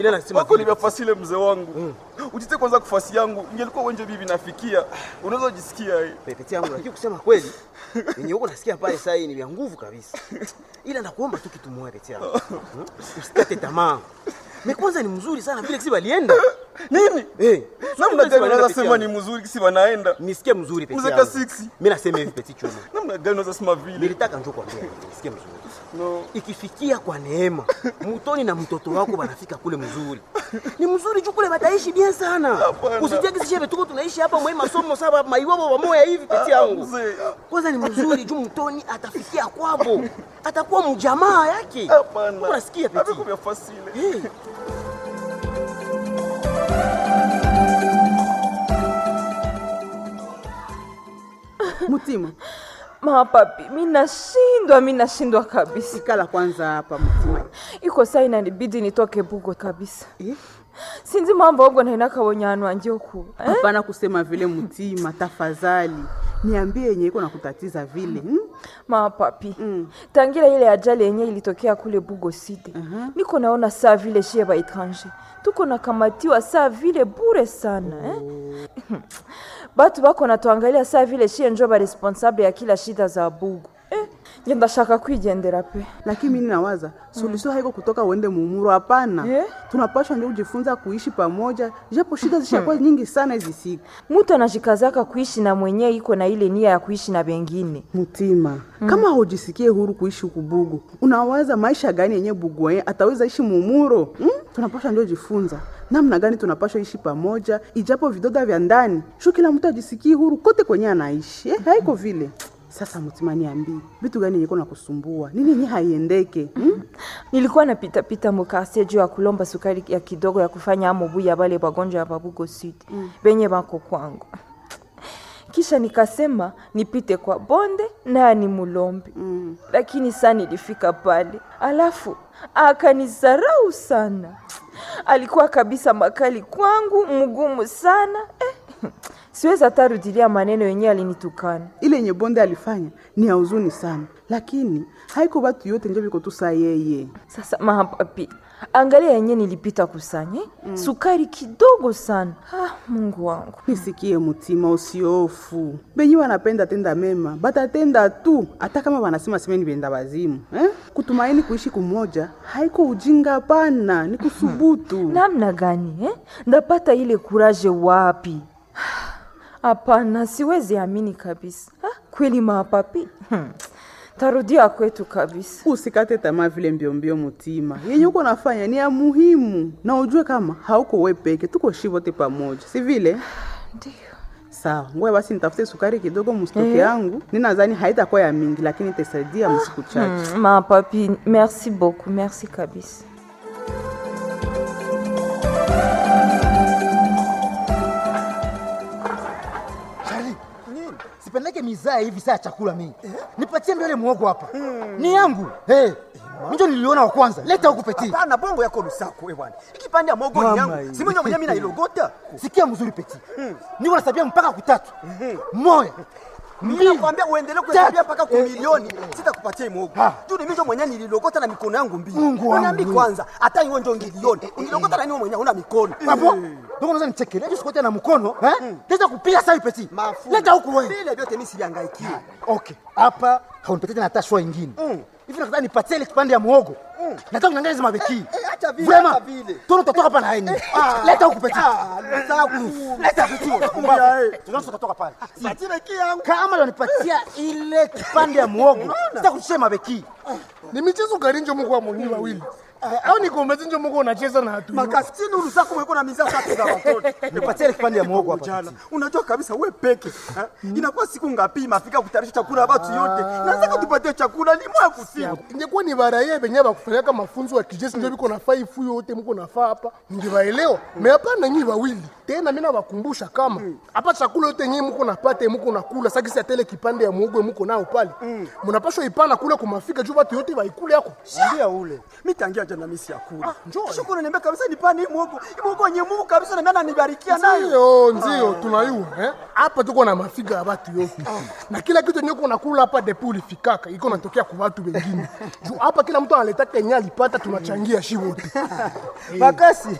Ile nasema wako vile. nimefasile mzee wangu ujite kwanza kufasi yangu ingelikuwa wenje bibi nafikia unaweza jisikia hii pepeti yangu, lakini kusema kweli yenye huko nasikia pale sasa hii ni vya nguvu kabisa, ila nakuomba tu kitu moja pepeti yangu, Hmm? usikate tamaa. Me kwanza ni mzuri sana vile kisi walienda nini eh, namna gani unaweza Pepeti sema yangu. ni mzuri kisi wanaenda nisikie mzuri pepeti Mzee yangu. Kasiksi. Mimi nasema hivi pepeti chuma, namna gani unaweza sema vile nilitaka njoo kwambia hivi, nisikie mzuri no ikifikia kwa neema mutoni na mtoto wako wanafika kule mzuri ni mzuri juu kule bataishi bien sana Hapana. usijaki sishe tuko tunaishi hapa mwe masomo saba maiwabo wamoya hivi peti yangu mzee kwanza ni mzuri juu mtoni atafikia kwabo atakuwa mjamaa yake hapana unasikia peti Haviko vya fasile hey. Mutima, Mapapi, mi nashindwa, mi nashindwa kabisa. ikala kwanza hapa Mutima. Iko saa inanibidi nitoke bugo kabisa. Eh? Sinzi mambo ogo nainaka wonyanu anje oku. Eh? Hapana kusema vile Mutima, tafadhali niambie yenye iko nakutatiza vile hmm? Mapapi. Tangira ile ajali yenye ilitokea kule Bugo City. Niko naona saa vile shie ba etranger. Tuko nakamatiwa saa vile bure sana, eh? Batu bako natuangalia saa vile shie njo ba responsable ya kila shida za Bugo. Eh? Ngenda shaka kwigendera pe. Lakini mimi nawaza suluhisho haiko kutoka uende mumuro, hapana. Eh? Tunapaswa ndio kujifunza kuishi pamoja, japo shida zishakuwa nyingi sana hizi siku. Mutu anajikazaka kuishi na mwenye iko na ile nia ya kuishi na bengine. Mutima, kama hujisikie huru kuishi huku Bugu, unawaza maisha gani yenye Bugu yeye ataweza ishi mumuro? Hmm? Tunapaswa ndio jifunza namna gani tunapaswa ishi pamoja, ijapo vidoda vya ndani shu, kila mtu ajisikie huru kote kwenye anaishi eh, haiko vile. Sasa Mutima, niambie vitu gani yenye iko nakusumbua, nini yenye haiendeke hmm? Nilikuwa napita pita mukarsie juu ya kulomba sukari ya kidogo ya kufanya amobu ya bale bagonjwa ya babugo sud benye bako kwangu. Kisha nikasema nipite kwa bonde naye ni mulombe mm. Lakini saa nilifika pale, alafu akanizarau sana. Alikuwa kabisa makali kwangu, mgumu sana eh. Siwezi hata rudilia maneno yenye alinitukana. ile yenye bonde alifanya ni ya huzuni sana, lakini haiko batu yote njo biko tu saa yeye Sasa mapapi, angalia yenye nilipita kusanya mm. sukari kidogo sana. Ah, Mungu wangu. Nisikie Mutima, usiofu. Benye wanapenda tenda mema batatenda tu, hata kama wanasema semeni benda wazimu eh? Kutumaini kuishi kumoja haiko ujinga, pana ni kusubutu. Namna gani eh? Ndapata ile kuraje wapi? Hapana, siwezi amini kabisa. Ah, kweli mapapi. Hmm. Tarudia kwetu kabisa. Usikate tamaa vile mbiombio, Mutima, yenye uko nafanya ni ya muhimu, na ujue kama hauko we peke, tuko shi wote pamoja, si vile? Ndio. Sawa, ngoja basi nitafute sukari kidogo mustoke yangu. Ninadhani haitakuwa ya mingi, lakini itasaidia msiku chache. Mm, mapapi, merci beaucoup, merci kabisa. Charlie, sipendeke mizaa hivi saa ya chakula mimi. Nipatie mbele muogo hapa. Ni yangu. Hey, Mjo niliona wa kwanza. Leta huku peti. Hapana, bongo yako lusako we bwana. Ikipande ya mogo ni yangu. Si mwenye mwenye mimi nailogota. Sikia mzuri peti. Niko nasabia mpaka kutatu. Moya. Mimi Mbili. nakwambia uendelee kuhesabia mpaka kwa milioni. Sitakupatia mogo. Ha. Juu ni mimi ndio mwenye nililogota na mikono yangu mbili. Mungu wangu. Uniambi kwanza, hata hiyo ndio ngilioni. Unilogota na nini wewe mwenye una mikono? Hapo. Ndio unaweza nichekelea sikote na mkono, eh? Leta kupiga sasa hivi peti. Mafu. Leta huku wewe. Vile vyote mimi sivihangaikie. Okay. Hapa haunipatie tena hata shwa ingine. Hivi nataka nipatie ile kipande ya muogo. Nataka kuangalia hizo mabeki. eh, acha vile, Vraiment. acha vile. Tono totoka hapa na yeye. Ah. Leta huku peti. Ah, lusaku. Leta peti. Ya, Kumbavu. eh. Tunaweza kutoka pale. Satire yangu. Kama unanipatia ile kipande ya muogo, sitakushia mabeki. ni michezo gani njo muko amoni wawili au ni kometi njo muko unacheza na hatu Makasitini ulusaku mweko na mizaa tatu za watoto. Nipatie ile kipande ya muogo hapa. Jana unajua kabisa we peke ha? inakuwa siku ngapi mafika kutayarisha chakula ya watu yote, nataka tupatie chakula limwa kusiku ingekuwa ni baraye benye bakufanyaka mafunzo ya kijeshi njo biko nafaa ifu yote muko nafaa hapa ningebaelewa me hapana nyi wawili tena mina bakumbusha kama hapa chakula yote nyi muko napata muko nakula sakisi atele kipande ya muogo muko nao pale munapashwa ipana kule kumafika juu batu yote baikule yako ndia ule mitangia moja na misi ya kula. Kisha kuna niambia kabisa nipane hii muogo. Hii muogo yenye Mungu kabisa na mimi ananibarikia nayo. ndio ndio tunayua eh? hapa tuko na mafiga ya batu yote na kila kitu yenye uko nakula hapa depo ulifikaka iko natokea kwa watu wengine juu hapa kila mtu analeta kenye alipata tunachangia shi wote Makasi.